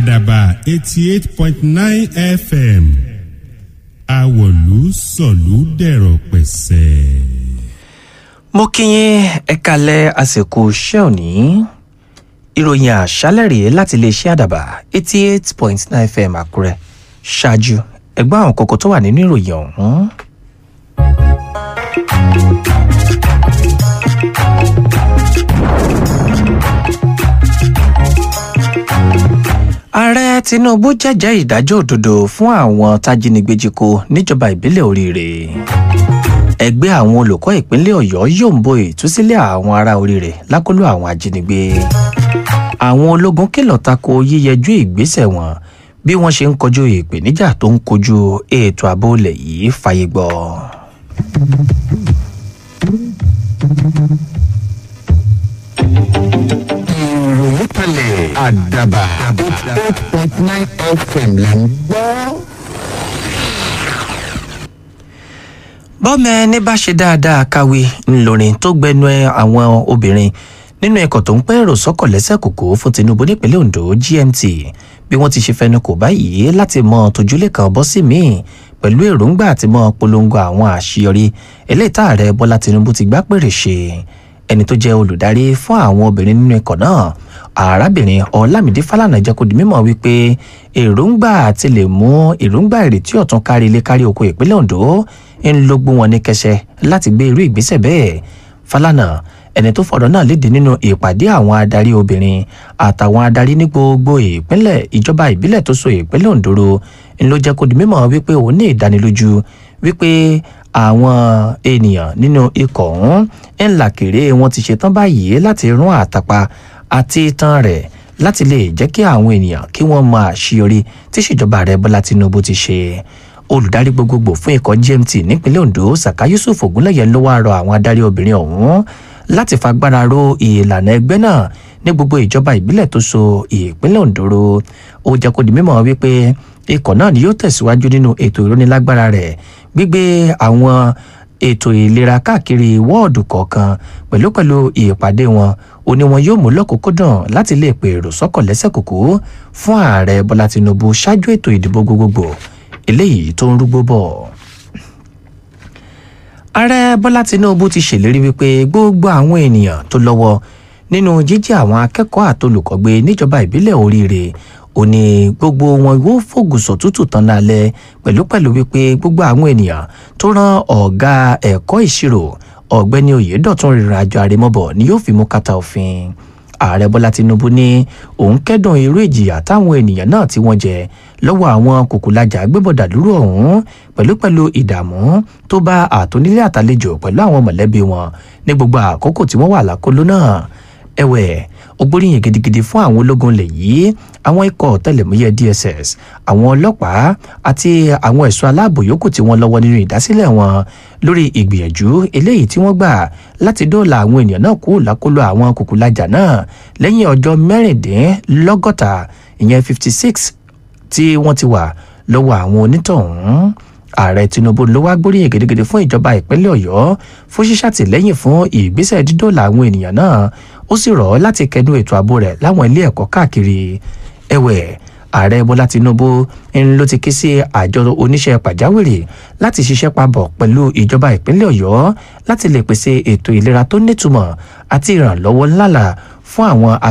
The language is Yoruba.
àdàbà eighty eight point nine fm àwọ̀lú sọ̀lú dẹ̀rọ̀ pẹ̀sẹ̀. mo kí yín ẹ kalẹ̀ àsìkò iṣẹ́ òní ìròyìn àṣálẹ̀ rèé láti iléeṣẹ́ àdàbà eighty eight point nine fm àkúrẹ́ ṣáájú ẹgbẹ́ àwọn kókó tó wà nínú ìròyìn ọ̀hún. ààrẹ tinubu jẹ́jẹ́ ìdájọ́ òdodo fún àwọn tájínigbé-jíkó níjọba ìbílẹ̀ oríire ẹgbẹ́ àwọn olùkọ́ ìpínlẹ̀ ọ̀yọ́ yóò ń bo ìtúsílẹ̀ àwọn ará oríire lákòlò àwọn ajínigbé àwọn ológun kìlọ̀ tako yíyẹjú ìgbésẹ̀ wọn bí wọ́n ṣe ń kojú ìpèníjà tó ń kojú ètò ààbò ilẹ̀ yìí fàyè gbọ́. ìròyìn kalẹ̀ àdàbà eight point nine fm là ń gbọ́. bọ́mọ ẹni bá ṣe dáadáa kàwé ńlọrin tó gbẹnu ẹ àwọn obìnrin nínú ẹ̀kọ́ tó ń pẹ́ èrò sọ́kọ̀ lẹ́sẹ̀ kòkó fún tinubu nípínlẹ̀ ondo gmt bí wọ́n ti ṣe fẹnu kò báyìí láti mọ tójúlé kan bọ́ sí míì pẹ̀lú èròǹgbà àti mọ polongo àwọn àṣeyọrí eléyìí tá ààrẹ bọ́lá tinubu ti gbá pèrè ṣe ẹni tó jẹ́ olùdarí fún àwọn obìnrin nínú ẹ̀kọ́ náà arábìnrin ọlámídé fálànà jẹ́ kó di mímọ̀ wípé èròǹgbà àti lè mú èròǹgbà ìrètí ọ̀tún kárí ilé kárí oko ìpínlẹ̀ ondo ń ló gbó wọn ní kẹsẹ láti gbé irú ìgbésẹ̀ bẹ́ẹ̀ fálànà ẹni tó fọ̀rọ̀ náà léde nínú ìpàdé àwọn adarí obìnrin àtàwọn adarí ní gbogbo ìpínlẹ̀ ìjọba ìbílẹ̀ tó so ìpínlẹ̀ ondo ro ń ló jẹ́ kó di mímọ̀ wípé òun ní ìdánilójú wípé àwọn ènìyàn nínú ikọ̀ ọ̀hún ń là kéré wọn ti ṣetán báyìí láti rún àtàpà àti ìtàn rẹ̀ láti lè jẹ́ kí àwọn ènìyàn kí wọ́n mọ àṣeyọrí tí ìṣèjọba rẹ̀ bọ́lá tinubu ti ṣe olùdarí gbogbogbò fún ikọ̀ gmt nípínlẹ̀ ondo saka yusuf ogunlẹ̀yẹ ló wáá rọ àwọn adarí obìnrin ọ̀hún láti fagbára ro ìlànà ẹgbẹ́ náà ní gbogbo ìjọba ìbílẹ̀ tó so ìpínlẹ̀ ondo ro ó jẹ́ kó di mímọ̀ wípé ikọ̀ náà ni yóò tẹ̀síwájú nínú ètò ìrónilágbára rẹ̀ gbígbé àwọn ètò ìlera káàkiri wọ́ọ̀dù kọ̀ọ̀kan pẹ̀lú pẹ̀lú ìpàdé wọn ó ní wọn yóò mú lọ́kùnkúndùn láti lè pè èrò sọ́kọ̀ lẹ́sẹ̀ kòkó fún ààrẹ bọ́lá tinubu ṣáájú ètò ìdìbò gbogbogbò eléyìí tó ń rúgbó bọ̀. ààrẹ bọ́lá tinubu ti ṣèlérí wípé gbogbo àwọn ènìyàn tó lọ́wọ́ nínú jíjí àwọn akẹ́kọ̀ọ́ àtolùkọ́gbé níjọba ìbílẹ̀ oríire ó ní gbogbo wọn yóò fògùsọ̀ tútù tán lálẹ́ pẹ̀lú pẹ̀lú wípé gbogbo àwọn ènìyàn tó rán ọ̀gá ẹ̀kọ́ ìṣirò ọ̀gbẹ́ni oyèdọ̀tún rìnrìn àjò àrèmọ́bọ̀ ni yóò fi mú kàtà òfin ààrẹ bọ́lá tinubu ní òun kẹ́dùn irú ìjìyà táwọn ènìyàn náà tí wọ́n jẹ lọ́wọ́ àwọn kòkòlájà gbébọ̀dà dúró ọ̀hún pẹ̀lú pẹ̀lú ìdààmú tó bá àtúnilé àtàlejò pẹ̀lú àwọn mọ̀lẹ́bí wọn ní gbogbo àkókò tí wọ́n wà lákòló náà ẹ̀wẹ̀ ó gbóríyìn gidigidi fún àwọn ológun lè yìí àwọn ikọ̀ tẹlẹ̀múyẹ́ dss àwọn ọlọ́pàá àti àwọn ẹ̀ṣọ́ aláàbò yòókù tí wọ́n lọ́wọ́ nínú ìdásílẹ̀ wọn lórí ìgbìyànjú eléyìí tí wọ́n gbà láti dóòlà àwọn ènìyàn náà kú lákòlò àwọn kòkòlájà náà lẹ́yìn ọjọ́ mẹ́rìndínlọ́gọ́ta ìyẹn fifty six tí wọ́n ti wà lọ́wọ́ àwọn onítọ̀hún ààrẹ tinubu ló wá gbóríyìn gidigidi fún ìjọba ìpínlẹ̀ ọ̀yọ́ fún ṣíṣàtìlẹ́yìn fún ìgbésẹ̀ dídòòlà àwọn ènìyàn náà ó sì rọ̀ ọ́ láti kẹnu ètò ààbò rẹ̀ láwọn ilé ẹ̀kọ́ káàkiri ẹ̀wẹ̀ ààrẹ bọ́lá tinubu ń ló ti ké sí àjọ oníṣẹ́ pàjáwìrì láti ṣiṣẹ́ papọ̀ pẹ̀lú ìjọba ìpínlẹ̀ ọ̀yọ́ láti lè pèsè ètò ìlera tó nítumọ̀ àti ìrànlọ́wọ́ ńláńlá fún àwọn